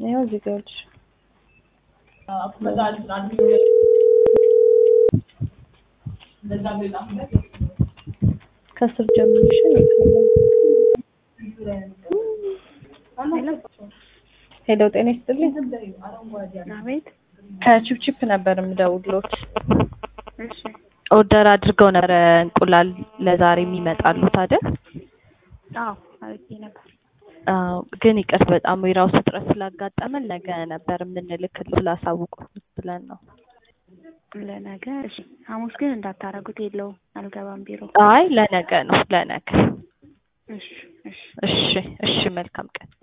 ይኸው እዚህ ጋር ልጅ ከስር ጀምርሽ ሄሎ ጤና ይስጥልኝ አቤት። ከቺፕቺፕ ነበር የምደውልሎት እሺ ኦርደር አድርገው ነበረ እንቁላል ለዛሬ የሚመጣሉት አይደል አዎ አድርጌ ነበር። አዎ ግን ይቅር በጣም የራሱ እጥረት ስላጋጠመን ነገ ነበር የምንልክል ስላሳውቁት ብለን ነው ለነገ እሺ። ሐሙስ ግን እንዳታረጉት የለውም አልገባም ቢሮ። አይ ለነገ ነው ለነገ እሺ እሺ እሺ እሺ መልካም ቀን